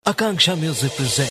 Akanksha Music presents.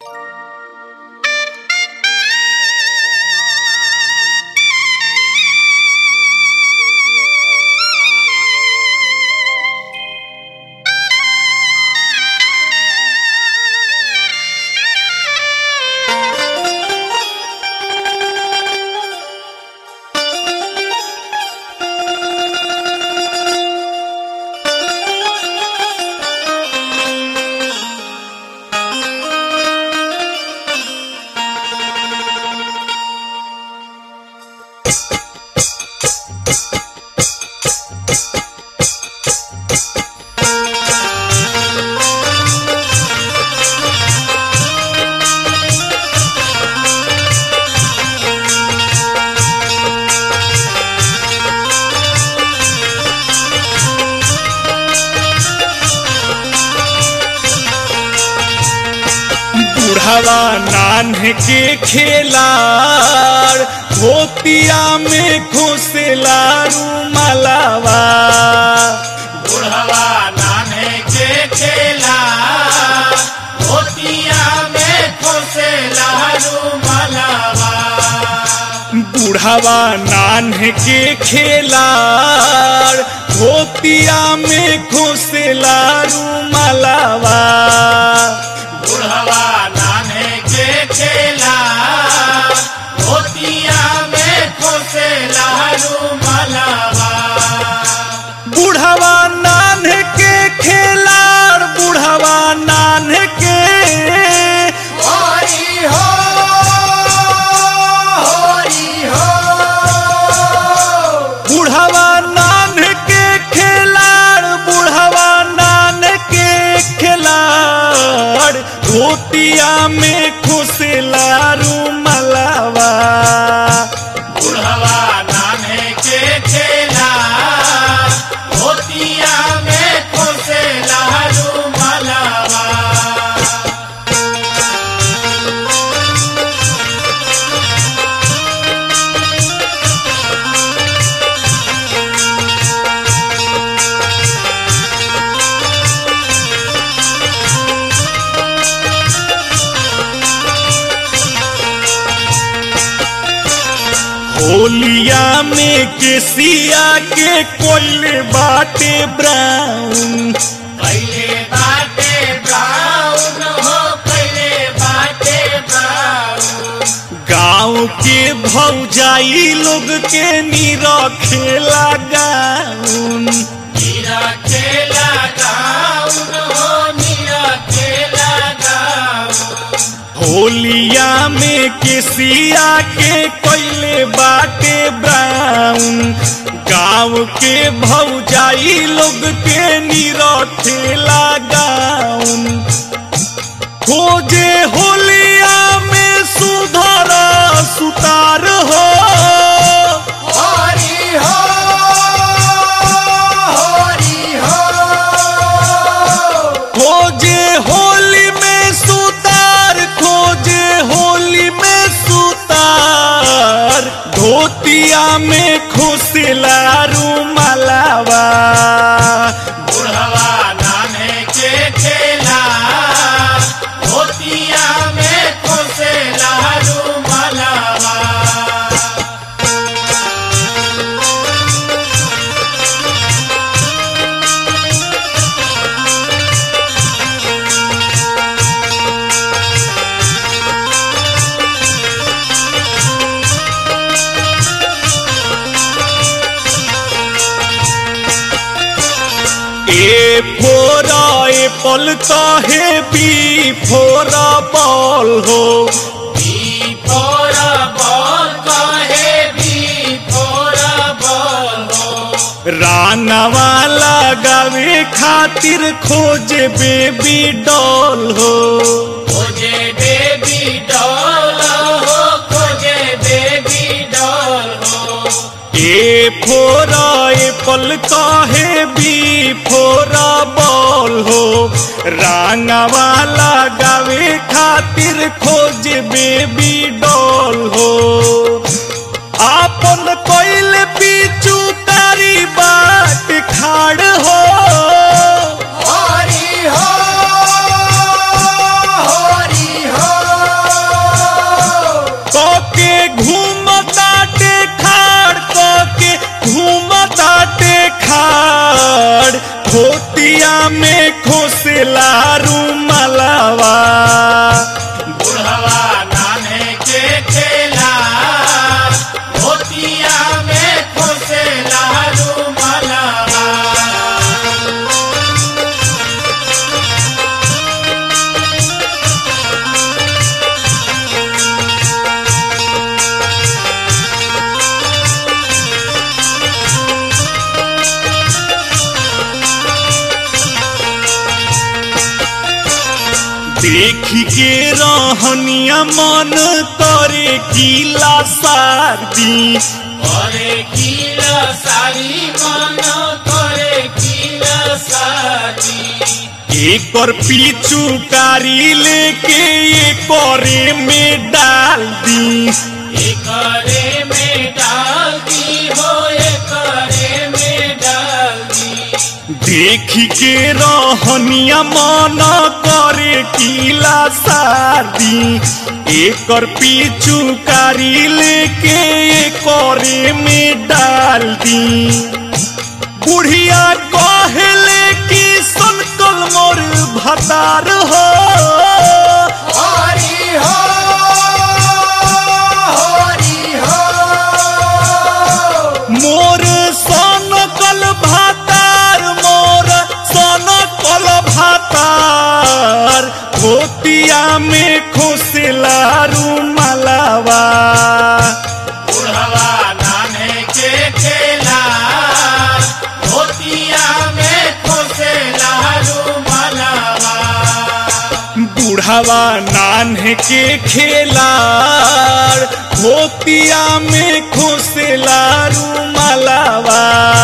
बुढ़ावा नान्ह के खेलार धोतिया में घोसेला रुमालावा बुढ़वा नाने के खेला धोतिया में खोसे लहरू मलावा बुढ़ावा नान्ह के खेलार धोतिया में घोसेला रुमालावा बुढ़वा नाने के खेला धोतिया में खोसे लहरू मलावा बुढ़ावा नान्ह के खेलार बुढ़ावा नान्ह के होरी हो होरी हो बुढ़वा नान के खिलाड़ बुढ़वा नान के खिलाड़ धोतिया में खुशला रुमलावा बुढ़वा नाने के खेला धोतिया में खोसे लहरू मलावा होलिया में केसिया के कोयले बाटे ब्राउन पहले बाटे ब्राउन हो पहले बाटे ब्राउन गाँव के भौजाई लोग के नीरा खेला गाउन नीरा खेला गाउन हो नीरा खेला गाउन होलिया में केसिया के कोयले बाटे ब्राउन गाँव के भौजाई लोग के निरखेला गाउन खोजे होलिया में सुधर सुतार हो होरी हो होरी हो खोजे होली में सुतार खोजे होली में सुतार धोतिया में खुशला रुमलावा बुढ़वा नाने के खेला धोतिया में खोसे लहरू मलावा ए फोरा ए पल काहे बी फोरा बॉल हो बी फोरा बॉल कहे बी फोरा बॉल हो रानवा लगावे खातिर खोजे बेबी डॉल हो खोजे बेबी डॉल हो खोजे बेबी डॉल हो ए फोरा ए पल काहे बी फोरा बॉल हो रांगवा लगावे खातिर खोज बेबी डॉल हो आपन कोइल पीछू तारी बाट खाड़ हो होरी हो देखी के रहनिया मन करे किला सारदी करे किला सारी मन करे किला सारी एकर पीछू कारी लेके एकरे में डाल दी एकरे में डाल दी हो एकरे में डाल दी देखी के रहनिया मन करे किला सारदी एकर पीछू कारी लेके एकरे में डाल दी बुढ़िया कहले कि सनकल मोर भतार हो हरि हो हरि हो मोर सनकल भातार मोर सनकल भातार धोतिया में खोसेला रुमालावा बुढ़वा नाने के खेला धोतिया में खोसे लारू मलावा बुढ़ावा नान्हे के खेलार धोतिया में खोसेला रुमालावा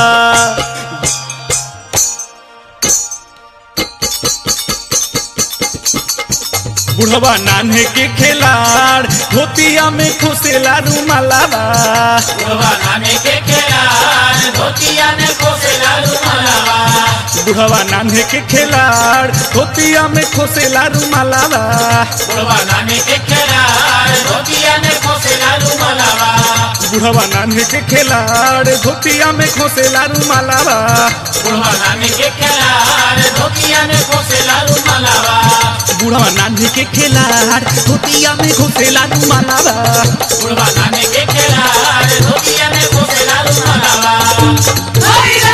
बुढ़वा नान्हे के खेलार धोतिया में खोसेला रुमालावा बुढ़वा नाने के खेला धोतिया में खोसे लारू मलावा बुढ़वा नान्हे के खेलार धोतिया में खोसेला रुमालावा बुढ़वा नाने के खेला धोतिया में खोसे लारू मलावा बुढ़वा नान्हे के खेलार धोतिया में खोसेला रुमालावा बुढ़वा नाने के खेला धोतिया में खोसे लारू मलावा बुढ़वा नान्हे के खेलार धोतिया में खोसेला रुमालावा बुढ़वा नाने के खेला धोतिया में खोसे लारू मलावा